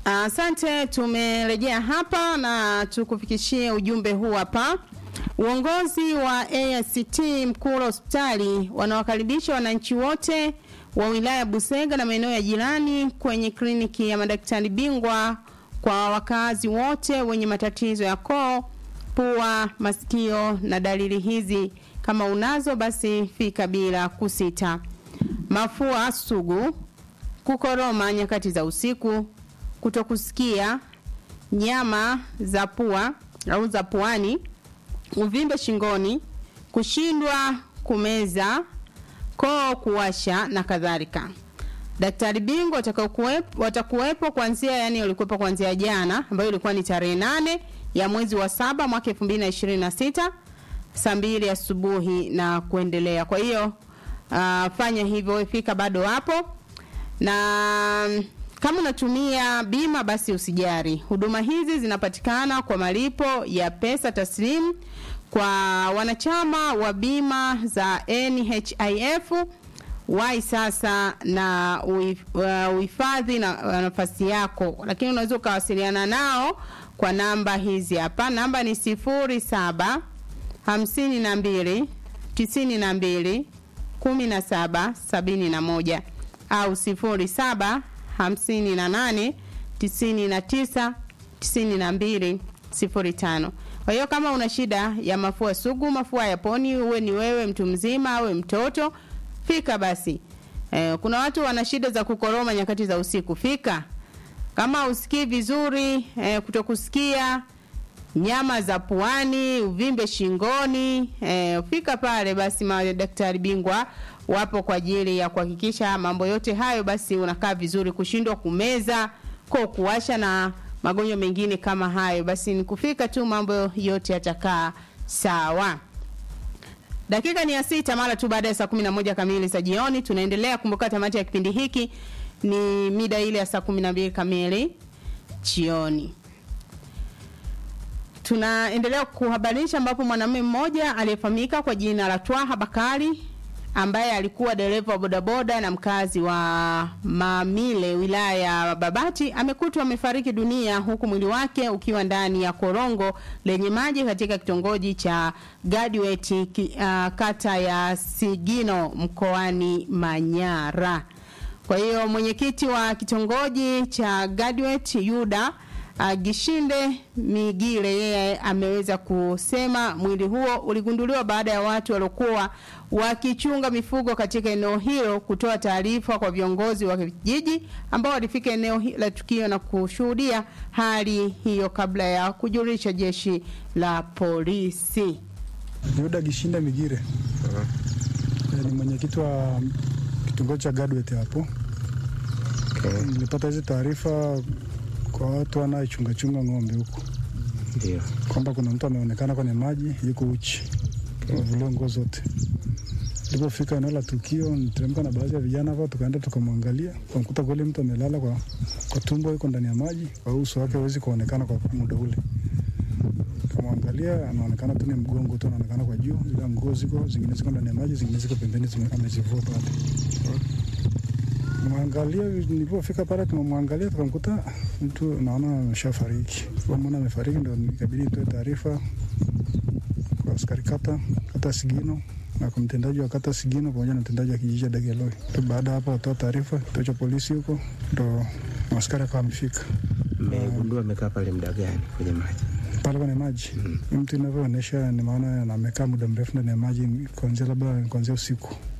Asante, tumerejea hapa na tukufikishie ujumbe huu hapa. Uongozi wa AICT Mkula hospitali wanawakaribisha wananchi wote wa wilaya ya Busega na maeneo ya jirani kwenye kliniki ya madaktari bingwa kwa wakazi wote wenye matatizo ya koo, pua, masikio na dalili hizi. Kama unazo basi fika bila kusita. Mafua sugu, kukoroma nyakati za usiku, kutokusikia, nyama za pua au za puani, uvimbe shingoni, kushindwa kumeza, koo kuwasha na kadhalika. Daktari bingwa watakaokuwepo watakuwepo kuanzia yani walikuwepo kuanzia jana ambayo ilikuwa ni tarehe nane ya mwezi wa saba mwaka 2026 saa mbili asubuhi na kuendelea. Kwa hiyo uh, fanya hivyo, fika bado hapo na kama unatumia bima basi usijari. Huduma hizi zinapatikana kwa malipo ya pesa taslimu kwa wanachama wa bima za NHIF wai sasa na uif- uh, uhifadhi na uh, nafasi yako, lakini unaweza ukawasiliana nao kwa namba hizi hapa. Namba ni sifuri saba hamsini na mbili tisini na mbili kumi na saba sabini na moja au sifuri saba hamsini na nane tisini na tisa tisini na mbili sifuri tano. Kwa hiyo kama una shida ya mafua sugu, mafua ya poni, uwe ni wewe mtu mzima awe mtoto, fika basi. Eh, kuna watu wana shida za kukoroma nyakati za usiku, fika. Kama usikii vizuri, eh, kutokusikia, nyama za puani, uvimbe shingoni, eh, fika pale basi, madaktari bingwa wapo kwa ajili ya kuhakikisha mambo yote hayo basi unakaa vizuri, kushindwa kumeza, kwa kuwasha na magonjwa mengine kama hayo, basi ni kufika tu, mambo yote yatakaa sawa. Dakika ni ya sita mara tu baada ya saa kumi na moja kamili za jioni. Tunaendelea kumbuka, tamati ya kipindi hiki ni mida ile ya saa kumi na mbili kamili jioni. Tunaendelea kuhabarisha ambapo mwanamume mmoja aliyefahamika kwa jina la Twaha Bakari ambaye alikuwa dereva wa bodaboda na mkazi wa Mamile wilaya ya Babati amekutwa amefariki dunia huku mwili wake ukiwa ndani ya korongo lenye maji katika kitongoji cha Gadweti ki, uh, kata ya Sigino mkoani Manyara. Kwa hiyo mwenyekiti wa kitongoji cha Gadwet Yuda uh, Gishinde Migile yeye ameweza kusema mwili huo uligunduliwa baada ya watu waliokuwa wakichunga mifugo katika eneo hilo kutoa taarifa kwa viongozi wa kijiji ambao walifika eneo hi- la tukio na kushuhudia hali hiyo kabla ya kujulisha jeshi la polisi. Yuda Gishinda Migire Eh, ni mwenyekiti wa kitongoji cha Gadwet hapo. Nilipata hizi taarifa kwa watu wanaochungachunga ng'ombe huku Ndio. kwamba kuna mtu ameonekana kwenye maji yuko uchi, amevuliwa nguo zote. Tulipofika eneo la tukio, niteremka na baadhi ya vijana hapa, tukaenda tukamwangalia, tukamkuta kweli mtu amelala kwa, kwa tumbo, yuko ndani ya maji, kwa uso wake hawezi kuonekana kwa muda ule. Tukamwangalia, anaonekana tu ni mgongo tu, anaonekana kwa juu, ila nguo ziko zingine ziko ndani ya maji, zingine ziko pembeni, zime- amezivua pale. Mwangalia, nilipofika pale tumemwangalia, tukamkuta mtu naona ameshafariki. Mwana amefariki, ndo ikabidi nitoe taarifa kwa askari kata kata Sigino na kwa mtendaji wa kata Sigino pamoja na mtendaji wa kijiji cha Dageloi. Tu Baada ya hapo watoa taarifa kituo cha polisi huko, ndo askari akawa amefika Mmegundua amekaa pale muda gani kwenye maji? pale kwenye maji. Mtu inavyoonyesha ni maana amekaa muda mrefu ndani ya maji, kuanzia labda kuanzia usiku